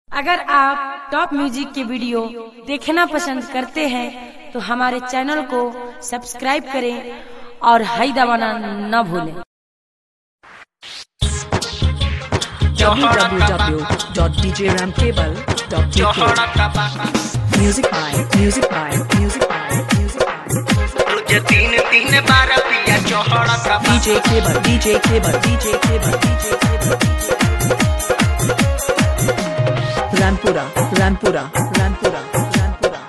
अगर आप top music के वीडियो देखना पसंद करते हैं तो हमारे चैनल को सब्सक्राइब करें और हाई दबाना न भूलें www.djramcable.tk Music by Music by Music by Music by रोज तीन तीन बार पिया चौहड़ा का DJ Cable DJ Cable DJ Cable DJ Cable Rampura Rampura Rampura Rampura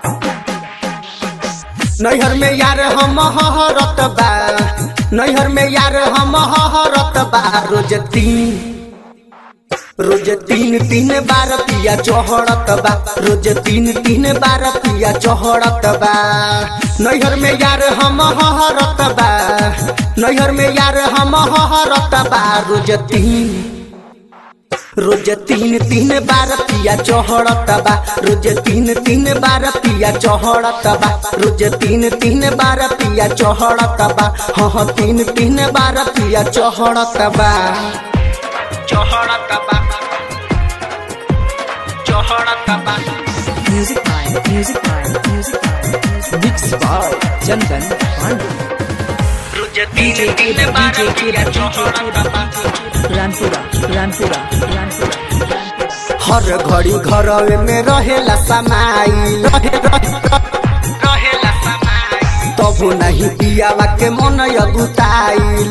नैहर में यार हम हरत बा नैहर में यार हम हरत बा रोज तीन रोज तीन तीन बार पिया चौहड़त बा रोज तीन तीन बार पिया चौहड़त बा नैहर में यार हम हरत बा नैहर में यार हम हरत बा रोज तीन रोज तीन तीन बार पिया चौहड़त बा रोज तीन तीन बार पिया चौहड़त बा रोज तीन तीन बार पिया चौहड़त बा हाँ हाँ तीन तीन बार पिया चौहड़त बा चौहड़त बा चौहड़त बा Music by Music by Music by Music Mixed by Chandan Pandey. रोज तीन तीन बार पिया चौहड़त बा Rampura Rampura Rampura हर घड़ी घर में रहेला समाई रहे रहे रहेला समाई तबु नहीं पियावा के मन यगुताइल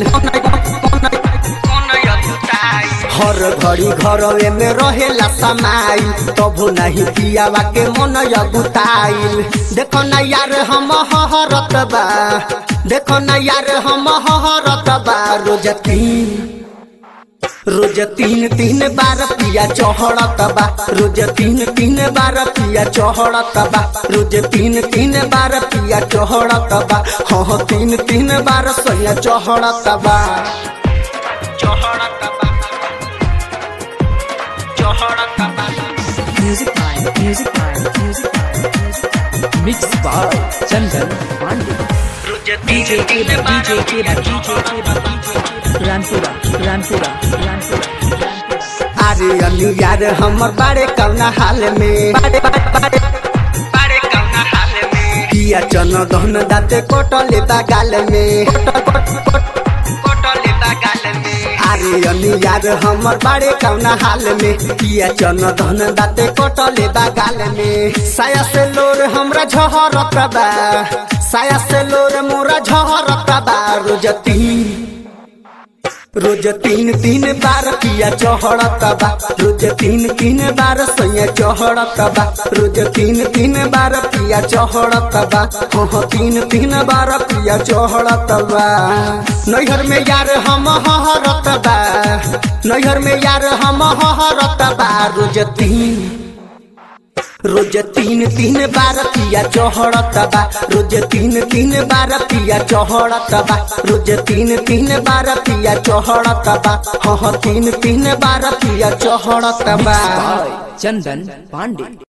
हर घड़ी घर में रहेला समाई तबु नहीं पियावा के मन यगुताइल देखो ना यार हम हरत बा देखो ना यार हम हरत बा रोज तीन रोज तीन तीन बार पिया चौहड़त बा रोज तीन तीन बार पिया चौहड़त बा रोज तीन तीन बार पिया चौहड़त बा हाँ हाँ, तीन तीन बार सैया चौहड़त बा चौहड़त बा चौहड़त बा Music by Music by Music by Music by Mixed by Chandan Pandey. Rose DJ Cable DJ Cable DJ Cable Rampura Rampura Rampura अरे अनु यार हमर बारे कौना हाल में बारे बारे बारे बारे कौना हाल में पिया चन दहन दाते कोटले बागाल में कोटले बागाल में अरे अनु यार हमर बारे कौना हाल में पिया चन दहन दाते कोटले बागाल में साया से लोर हमरा झहरत बा साया से लोर मोरा झहरत बा रोज तीन रोज तीन तीन बार पिया चौहड़त बा रोज तीन तीन बार सैया चौहड़त बा रोज तीन तीन बार पिया चौहड़त बा हाँ हाँ, तीन तीन बार पिया चौहड़त बा नैहर में यार हम हरत बा नैहर में यार हम हरत बा रोज तीन रोज तीन तीन बार पिया चौहड़त बा रोज तीन तीन बार पिया चौहड़त बा रोज तीन तीन बार पिया चौहड़त बा हाँ हाँ, तीन तीन बार पिया चौहड़त बा By Chandan Pandey.